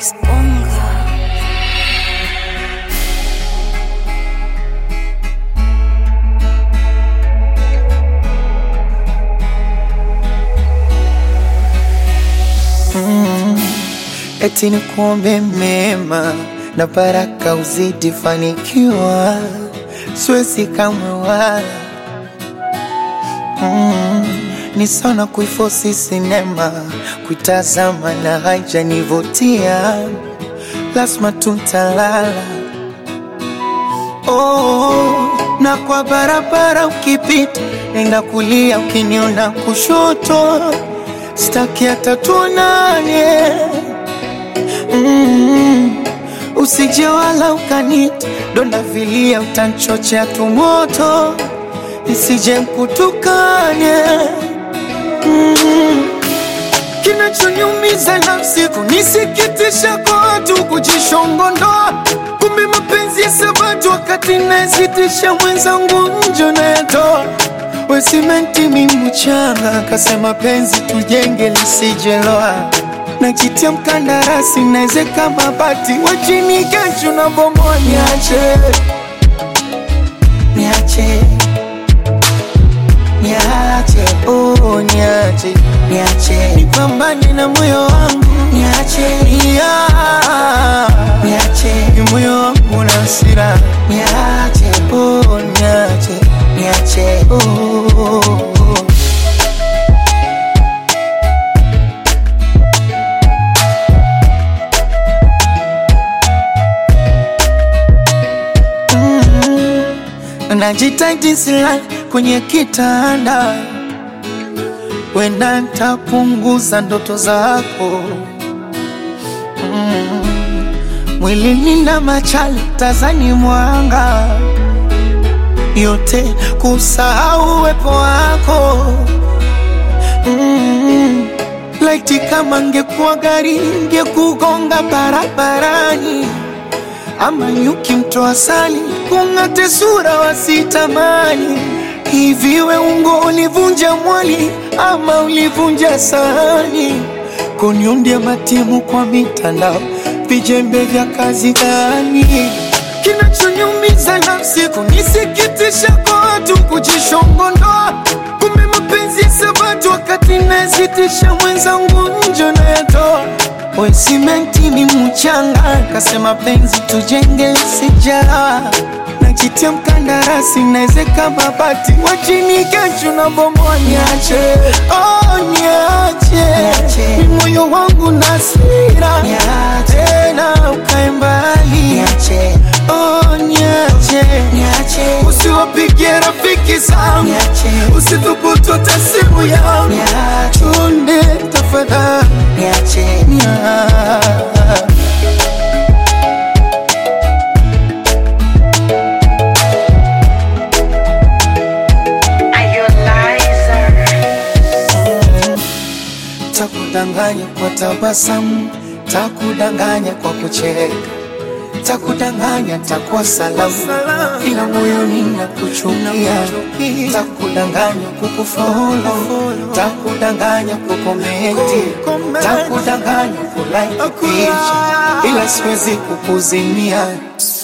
Disponga. eti ni kuombe mema na baraka uzidi fanikiwa, siwezi kamwe wala mm, ni sana kuifosi sinema kuitazama na haijanivutia, lazima tutalala oh, na kwa barabara ukipita, nenda kulia, ukiniona kushoto, staki hata tuonane mm, usije wala ukanita donda vilia, utanchochea tumoto nisije mkutukane mm, kinachoniumiza nafsi kunisikitisha kwa watu kujishongondoa, kumbe mapenzi ya sabatu wakati nasitisha mwenzangu njo nayatoa we simenti mi mchanga, kasema penzi tujenge lisijeloa najitia mkandarasi naezeka mabati wachini kesho na bomoa, niache niache niache oh, niache niache nipambane na moyo wangu niache yeah. niache ni moyo wangu na hasira niache oh, niache niache oh, oh, oh. najitahidi silali kwenye kitanda, wenda ntapunguza ndoto zako mm. Mwilini na machali tazani mwanga yote kusahau uwepo wako mm. Laiti kama ngekuwa gari ngekugonga barabarani ama nyuki mtoa sali kung'ate sura wasitamani. Hivi we ungo ulivunja mwali ama ulivunja sahani? Kuniundia matimu kwa mitandao, vijembe vya kazi gani? Kinachoniumiza nafsi kunisikitisha kwa watu kujishongondoa, kumbe mapenzi ya sabatu wakati nasitisha mwenzangu njo nayatoa we simenti ni mchanga, kasema penzi tujenge sijara najitia mkandarasi naezeka mabati wachini kesho na bomoa, niache oh, niache ni moyo wangu na hasira tena ukae mbali oh, niache usiwapigie rafiki zangu usithubutu hata simu yangu chunde tafadhali niache Takudanganya kwa tabasamu, takudanganya kwa kucheka, takudanganya takuwa salamu, ila moyoni nakuchukia. Takudanganya kukufolo, takudanganya kukomenti, takudanganya kulike picha, ila siwezi kukuzimia.